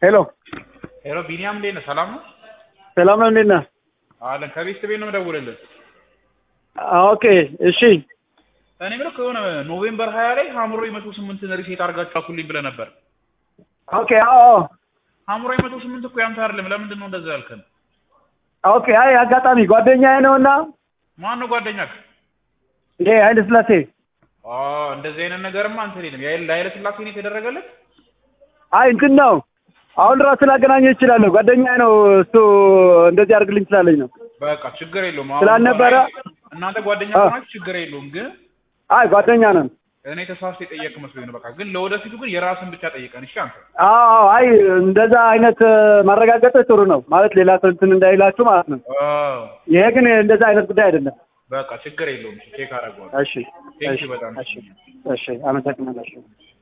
ሄሎ ሄሎ ቢኒያም እንዴት ነህ? ሰላም ነው ሰላም ነው። እንዴት ነህ? አለን። ከቤት ቤት ነው የምደውልልህ። ኦኬ እሺ። እኔ የምልህ ከሆነ ኖቬምበር ሀያ ላይ ሀምሮይ መቶ ስምንትን ሪሴት አድርጋችሁ አኩልኝ ብለህ ነበር። ኦኬ አዎ ሀምሮይ መቶ ስምንት እኮ ያንተ አይደለም። ለምንድን ነው እንደዛ ያልከን? ኦኬ። አይ አጋጣሚ ጓደኛዬ ነውና ማን ነው ጓደኛህ? ይሄ ኃይለ ስላሴ አ እንደዚህ አይነት ነገርማ እንትን የለም። የኃይለ ለኃይለ ስላሴ ነው የተደረገለት። አይ እንትን ነው አሁን ራሱ ላገናኘው ይችላለሁ። ጓደኛዬ ነው እሱ እንደዚህ አድርግልኝ ስላለኝ ነው። በቃ ችግር የለውም። አሁን ስላልነበረ እናንተ ጓደኛ አ- ከሆናችሁ ችግር የለውም። ግን አይ ጓደኛ ነን። እኔ ተሳስቼ የጠየቅ መስሎኝ ነው። በቃ ግን ለወደፊቱ ግን የራስን ብቻ ጠይቀን እሺ። አንተ አዎ አዎ፣ አይ እንደዛ አይነት ማረጋገጥ ጥሩ ነው ማለት ሌላ ሰው እንትን እንዳይላችሁ ማለት ነው። አዎ ይሄ ግን እንደዛ አይነት ጉዳይ አይደለም። በቃ ችግር የለውም። ቼክ አደርገዋለሁ። እሺ ቴንክ እሺ ዩ በጣም እሺ እሺ፣ አመሰግናለሁ።